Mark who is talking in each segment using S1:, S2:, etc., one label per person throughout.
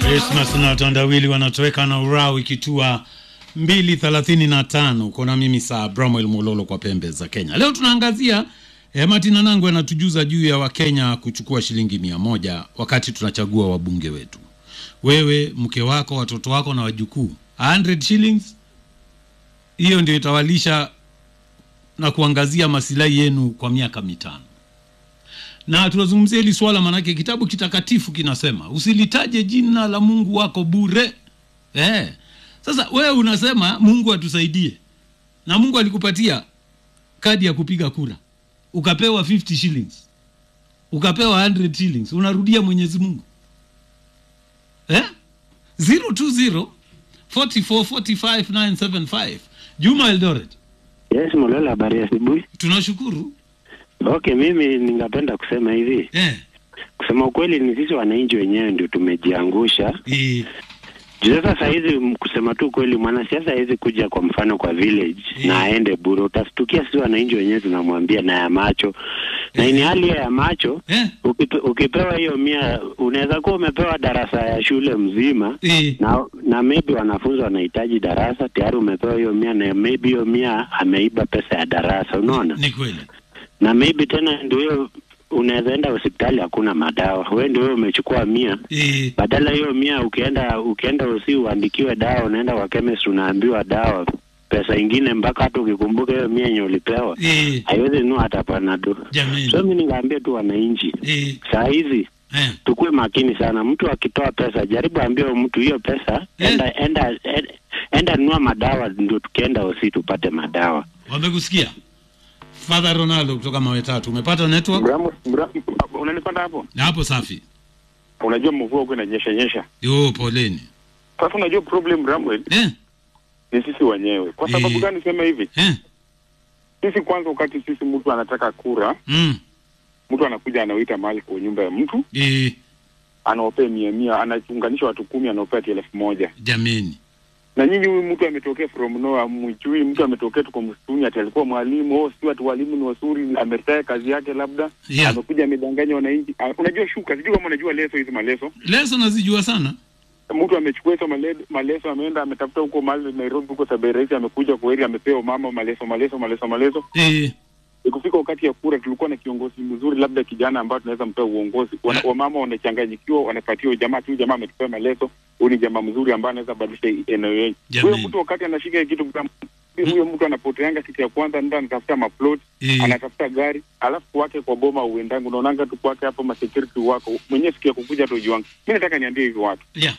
S1: Christmas na tandawili wanatoweka na urao ikitua 235 uko na mimi saa Bramwell Mololo kwa pembe za Kenya. Leo tunaangazia eh, Martina Nangwe anatujuza juu ya Wakenya kuchukua shilingi mia moja wakati tunachagua wabunge wetu. Wewe, mke wako, watoto wako na wajukuu, 100 shillings hiyo ndio itawalisha na kuangazia masilahi yenu kwa miaka mitano na tunazungumzia hili swala manake kitabu kitakatifu kinasema usilitaje jina la mungu wako bure eh. sasa wewe unasema mungu atusaidie na mungu alikupatia kadi ya kupiga kura ukapewa 50 shillings ukapewa 100 shillings unarudia mwenyezi mungu eh? 020 44 45 975 juma eldoret
S2: Yes, Mololo, habari ya asubuhi.
S1: tunashukuru
S2: Okay, mimi ningependa kusema hivi,
S1: eh.
S2: kusema ukweli ni sisi wananchi wenyewe ndio tumejiangusha.
S1: Eh.
S2: Juu Sasa saa hizi m- kusema tu kweli, mwanasiasa hawezi kuja kwa mfano kwa village
S1: Eh.
S2: na aende bure. Utastukia sisi wananchi wenyewe tunamwambia na ya macho na
S1: Eh.
S2: ni hali ya macho
S1: Eh.
S2: Ukipe, ukipewa hiyo mia unaweza kuwa umepewa darasa ya shule mzima
S1: Eh.
S2: na na maybe wanafunzi wanahitaji darasa tayari umepewa hiyo mia na maybe hiyo mia ameiba pesa ya darasa unaona
S1: ni kweli
S2: na maybe tena ndio hiyo unaweza enda hospitali hakuna madawa we ndio wewe umechukua mia
S1: eh.
S2: badala hiyo mia ukienda ukienda usi uandikiwe dawa unaenda kwa chemist unaambiwa dawa pesa ingine mpaka hata ukikumbuka hiyo mia yenye ulipewa
S1: Eh.
S2: haiwezi nua hata panado
S1: jamani
S2: so mi ningaambia tu wananchi
S1: eh.
S2: saa hizi
S1: Eh.
S2: tukuwe makini sana. Mtu akitoa pesa, jaribu ambie huyo mtu hiyo pesa
S1: Eh.
S2: enda enda enda, enda nunua madawa, ndio tukienda hosi tupate madawa.
S1: wamekusikia Father Ronaldo kutoka mawe tatu umepata network
S3: Mramo, mramo, unanipata hapo?
S1: na hapo safi
S3: Unajua mvua huko inanyesha nyesha.
S1: yo poleni
S3: Sasa unajua problem Ramwell
S1: eh.
S3: ni sisi wenyewe. Kwa sababu
S1: Eh.
S3: gani sema hivi?
S1: Eh.
S3: Sisi kwanza, wakati sisi mtu anataka kura,
S1: Mm.
S3: mtu anakuja anawita mahali kwa nyumba ya mtu,
S1: Eh.
S3: anaopea mia mia, anaunganisha watu kumi, anaopea ati elfu moja.
S1: jameni
S3: Na nyinyi, huyu mtu ametokea from nowhere, mwijui mtu ametokea tu kwa msituni, ati alikuwa mwalimu, oh, si watu walimu ni wazuri, ametaya kazi yake, labda
S1: Yeah.
S3: amekuja amedanganya wananchi. Ah, Unajua shuka, sijui kama unajua leso hizi maleso
S1: leso nazijua sana
S3: mtu amechukua hizo male- maleso ameenda ametafuta huko mahali Nairobi huko Saberesi, amekuja kweli, amepewa mama maleso maleso maleso maleso.
S1: eh.
S3: Ikufika wakati ya kura, tulikuwa na kiongozi mzuri, labda kijana ambayo tunaweza mpea uongozi. Wana- Wamama wanachanganyikiwa, wanapatia huyu jamaa tu, jamaa ametupea maleso, huyu ni jamaa mzuri ambaye anaweza badilisha hii eneo yetu.
S1: Jamani.
S3: Huyo mtu wakati anashika hii kitu kama- huyo mtu anapoteanga kitu ya kwanza, ndio anatafuta maplot
S1: Eh.
S3: anatafuta gari, alafu kwake kwa boma uendangu, unaonanga tu kwake hapo masecurity wako mwenyewe, siku ya kukuja tu juanga. Mi nataka niambie hivi watu
S1: yeah.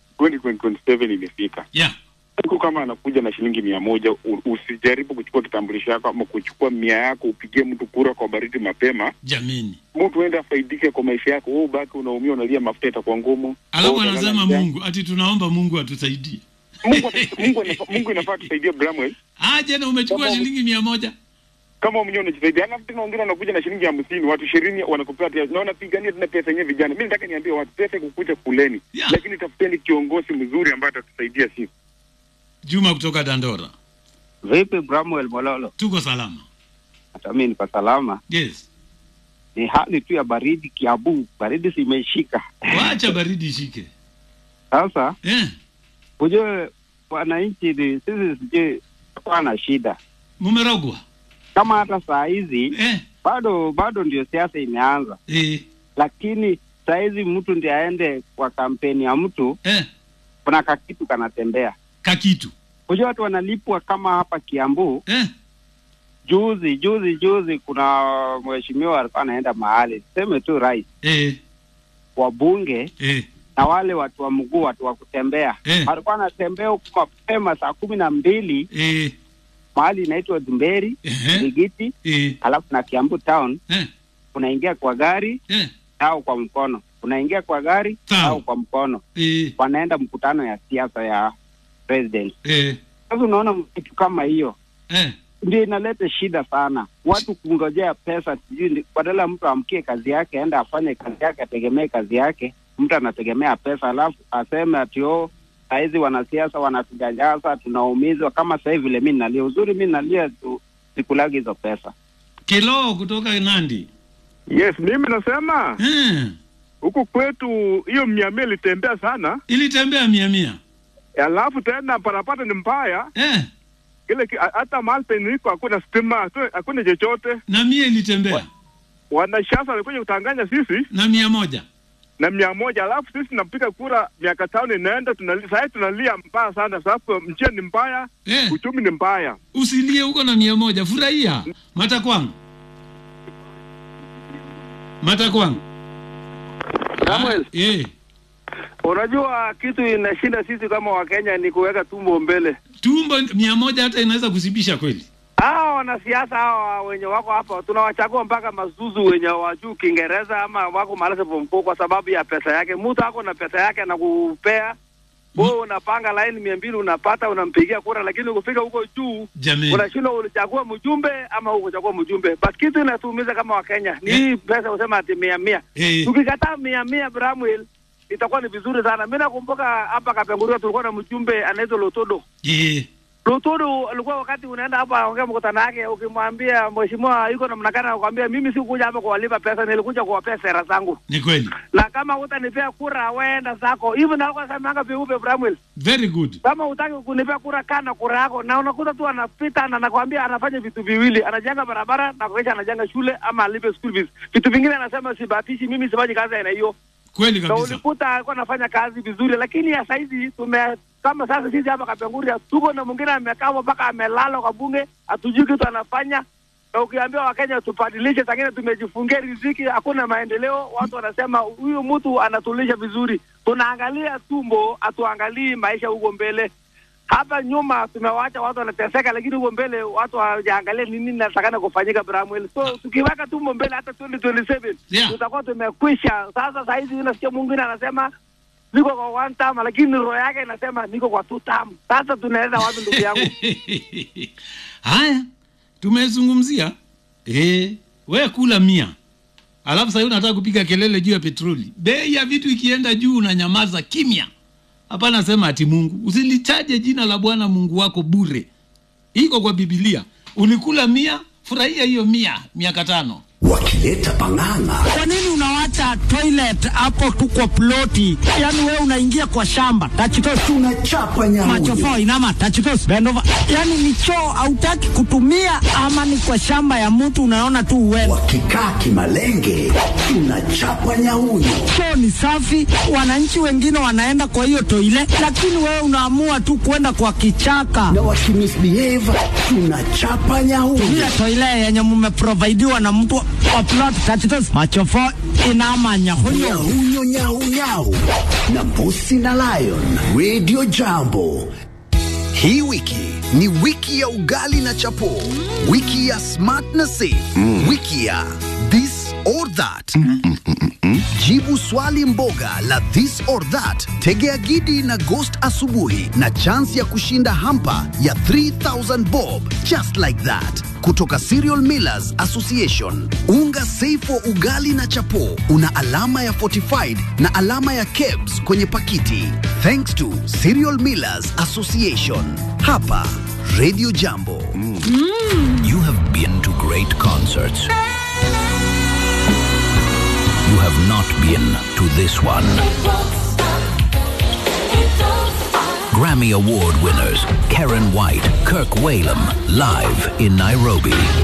S3: 2027 imefika.
S1: Yeah.
S3: Mtu kama anakuja na shilingi mia moja u- usijaribu kuchukua kitambulisho yako ama kuchukua mia yako upigie mtu kura kwa baridi mapema.
S1: jameni
S3: Mtu enda afaidike kwa maisha yako, wewe ubaki unaumia, unalia, mafuta itakuwa ngumu.
S1: alafu
S3: Wewe utalala
S1: anasema
S3: njaa.
S1: mungu ati tunaomba mungu atusaidie
S3: Mungu, ata- Mungu, anafa- Mungu inafaa tusaidie Bramwell,
S1: aje na umechukua
S3: Kama-
S1: shilingi mia moja
S3: kama mwenyewe unajisaidia, alafu tena wengine wanakuja na shilingi hamsini, watu ishirini wanakupea tia- na wanapigania tena pesa yenyewe. Vijana, mi nataka niambie watu, pesa kukuja kuleni,
S1: Yeah.
S3: lakini tafuteni kiongozi mzuri ambaye atatusaidia sisi.
S1: juma kutoka dandora
S4: Vipi Bramwell Mololo?
S1: tuko salama
S4: Hata mimi niko salama.
S1: yes
S4: Ni hali tu ya baridi Kiambu, baridi zimeshika
S1: wacha baridi ishike
S4: sasa.
S1: eh.
S4: Ujue wananchi ni sisi, sijui tuko na shida
S1: mumerogwa
S4: kama hata saa hizi
S1: eh.
S4: bado bado ndio siasa imeanza,
S1: Eh.
S4: lakini saa hizi mtu ndiye aende kwa kampeni ya mtu,
S1: Eh.
S4: kuna kakitu kanatembea.
S1: kakitu
S4: Ujue watu wanalipwa kama hapa Kiambu.
S1: eh.
S4: Juzi juzi juzi, kuna mheshimiwa alikuwa anaenda mahali, tuseme tu rais,
S1: Eh.
S4: wabunge
S1: Eh.
S4: na wale watu wa mguu, watu wa kutembea
S1: Eh.
S4: alikuwa anatembea huku mapema saa kumi na mbili
S1: Eh.
S4: mahali inaitwa Dhumberi
S1: Eh.
S4: Ligiti,
S1: Eh.
S4: alafu na Kiambu town.
S1: Eh.
S4: Unaingia kwa gari
S1: Eh.
S4: au kwa mkono, unaingia kwa gari
S1: Sawa.
S4: au kwa mkono,
S1: Eh.
S4: wanaenda mkutano ya siasa ya president.
S1: Eh.
S4: Sasa unaona kitu kama hiyo
S1: Eh.
S4: ndio inaleta shida sana, watu kungojea pesa, sijui ndi- badala ya mtu amkie kazi yake, aende afanye kazi yake, ategemee kazi yake, mtu anategemea pesa, alafu aseme ati oh, sahizi wanasiasa wanatujanjaza, tunaumizwa. Kama sahii vile mi nalia, uzuri mi nalia tu, sikulagi hizo pesa.
S1: kilo kutoka nandi
S5: Yes, mimi nasema
S1: eh.
S3: huku kwetu hiyo mia mia ilitembea sana,
S1: ilitembea mia mia
S3: alafu tena barabara ni mbaya
S1: eh,
S3: kile ki- hata mahali penye niko hakuna stima, hatu- hakuna chochote.
S1: na mia ilitembea
S3: Wanasiasa walikuja kutanganya sisi
S1: na mia moja
S3: na mia moja, alafu sisi tunapiga kura miaka tano inaenda, tunali- sahii tunalia mbaya sana, sababu njia ni mbaya,
S1: eh,
S3: uchumi ni mbaya.
S1: usilie huko na mia moja furahia matakwangu matakwangu
S5: Samuel,
S1: Ah, eh,
S5: unajua kitu inashinda sisi kama Wakenya ni kuweka tumbo mbele.
S1: tumbo mia moja hata inaweza kusibisha kweli
S5: Hawa wanasiasa hawa wenye wako hapa tunawachagua mpaka mazuzu wenye wajuu Kiingereza ama wako malasa form four kwa sababu ya pesa yake. Mtu ako na pesa yake anakupea wewe, unapanga laini mia mbili unapata, unampigia kura, lakini ukifika huko juu
S1: jameni
S5: unashindwa ulichagua mjumbe ama hukuchagua mjumbe. But kitu inatuumiza kama Wakenya ni hii pesa usema ati mia mia
S1: eh,
S5: tukikataa mia mia Bramwell itakuwa ni vizuri sana. Mi nakumbuka hapa Kapenguria tulikuwa na mjumbe anaitwa Lotodo.
S1: eh,
S5: Lotodo alikuwa wakati unaenda hapa aongea mkutano wake, ukimwambia mheshimiwa yuko namna gani, anakuambia mimi sikuja hapa kuwalipa pesa, nilikuja kuwapea sera zangu,
S1: ni kweli
S5: na kama hutanipea kura weenda zako. Hivi na alikuwa semanga vyeupe Bramwell,
S1: very good
S5: kama hutaki kunipea kura, kaa na kura yako. Na unakuta tu anapita na nakwambia anafanya vitu viwili, anajenga barabara na kuisha anajenga shule ama alipe school fees. Vitu vingine anasema sibatishi, mimi sifanyi kazi ya aina hiyo
S1: kweli
S5: na
S1: kabisa
S5: ulikuta alikuwa anafanya kazi vizuri, lakini ya saizi tume kama sasa sisi hapa Kapenguria tuko na mwingine amekaa mpaka amelala kwa bunge, hatujui kitu anafanya. Na ukiambia Wakenya tubadilishe, sangine tumejifungia riziki, hakuna maendeleo. Watu wanasema huyu mtu anatulisha vizuri, tunaangalia tumbo, hatuangalii maisha huko mbele. Hapa nyuma tumewacha watu wanateseka, lakini huko mbele watu hawajaangalia ni nini natakana kufanyika Bramwell. So tukiweka tumbo mbele, hata 2027
S1: Yeah.
S5: tutakuwa tumekwisha. Sasa sahizi unasikia mwingine anasema niko kwa one term, lakini roho yake inasema niko kwa two term. Sasa tunaenda wapi ndugu yangu?
S1: haya tumezungumzia eh, we kula mia alafu sahii unataka kupiga kelele juu ya petroli bei ya vitu ikienda juu unanyamaza kimya hapana sema ati mungu usilitaje jina la bwana mungu wako bure iko kwa bibilia ulikula mia furahia hiyo mia miaka tano
S6: wakileta pang'ang'a
S7: Kwa nini unawacha toilet hapo tu kwa ploti? Yaani wewe unaingia kwa shamba tachitos
S6: tunachapa nyamuyo
S7: machofo inama tachitos bend over. Yaani ni choo hautaki kutumia ama ni kwa shamba ya mtu unaona tu uwewe.
S6: wakikaa kimalenge tunachapa nyauyo
S7: Choo ni safi, wananchi wengine wanaenda kwa hiyo toile, lakini wewe unaamua tu kwenda kwa kichaka.
S6: na wakimisbehave tunachapa nyauyo
S7: Ile toile yenye mmeprovidiwa na mtu wa plot tachitos machofo inama nyahunyo.
S6: nyauyo nyaunyau na mbusi na lion radio jambo
S8: Hii wiki ni wiki ya ugali na chapo, wiki ya smart na safe, wiki ya this or that. Jibu swali mboga la this or that, tegea gidi na ghost asubuhi na chance ya kushinda hampa ya 3000 bob just like that kutoka Cereal Millers Association. Unga safe wa ugali na chapo una alama ya fortified na alama ya KEBS kwenye pakiti. Thanks to Cereal Millers Association. Hapa Radio Jambo.
S9: You have been to great concerts. You have not been to this one. Grammy Award winners Karen White, Kirk Whalum, live in Nairobi.